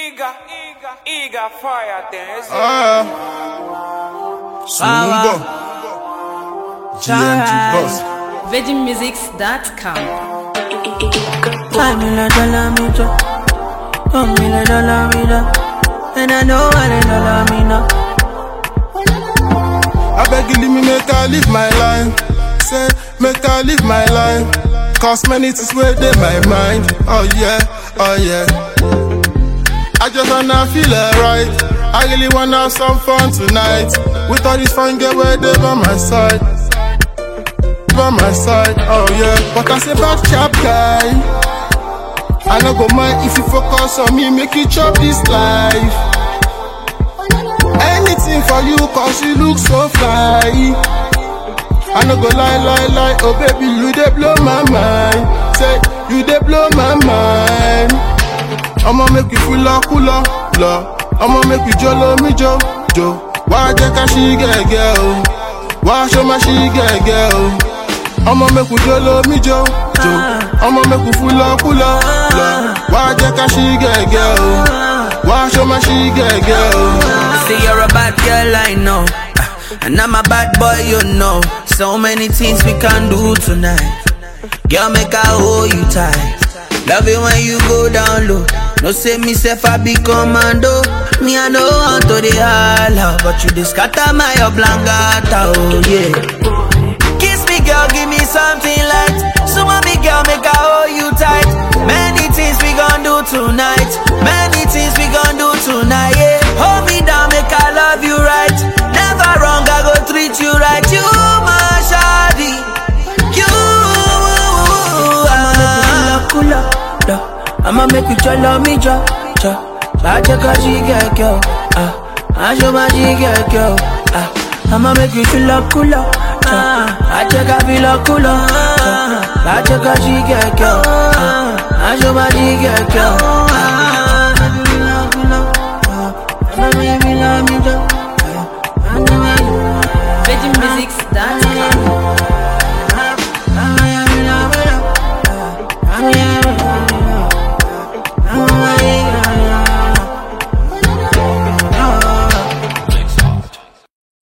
Iga, Iga fire things. Ah, Sumbo. GNG boss. VeggieMusics.com. Five million dollar me drop, one million dollar me drop, and I know what they dollar me now. I beg you, leave me make I live my life. Say, make I live my life. Cause many things where they my mind. Oh yeah, oh yeah. I just wanna feel alright. I really wanna have some fun tonight. With all these fun girl where they by my side. By my side, oh yeah. But I say bad chap guy. I no go mind if you focus on me, make you chop this life. Anything for you, cause you look so fly. I no go lie, lie, lie. Oh baby, you dey blow my mind. Say you dey blow my mind. I'ma make you feel like cooler, la. I'ma make you jolo me jo, jo. Why jẹ́ ká ṣí gẹ́gẹ́ o? Wá ṣó má ṣí gẹ́gẹ́ o? I'ma make you jolo me jo, jo. I'ma make you feel like cooler, la. Wá jẹ́ ká ṣí gẹ́gẹ́ o? Wá ṣó má ṣí gẹ́gẹ́ o? Say you're a bad girl, I know. Uh, And I'm a bad boy, you know. So many things we can do tonight. Girl, make I hold you tight. Love it when you go down low. No say me self I be commando. Me I know how to the holla, but you just scatter my oblongata, oh yeah. Kiss me, girl, give me something light. So me, girl, make I hold you tight. Many things we gon' do tonight. Many things we gon' do tonight. Yeah. Hold me down, make I love you right. Never wrong, I go treat you right. You my shawty. You. I'ma make you jolly me jo, jo. Bacha kashi get girl, ah. I show my G get girl, ah. I'ma make you feel like cooler, ah. I check I feel like cooler, ah. Bacha kashi get girl, ah. I show my G get girl, ah.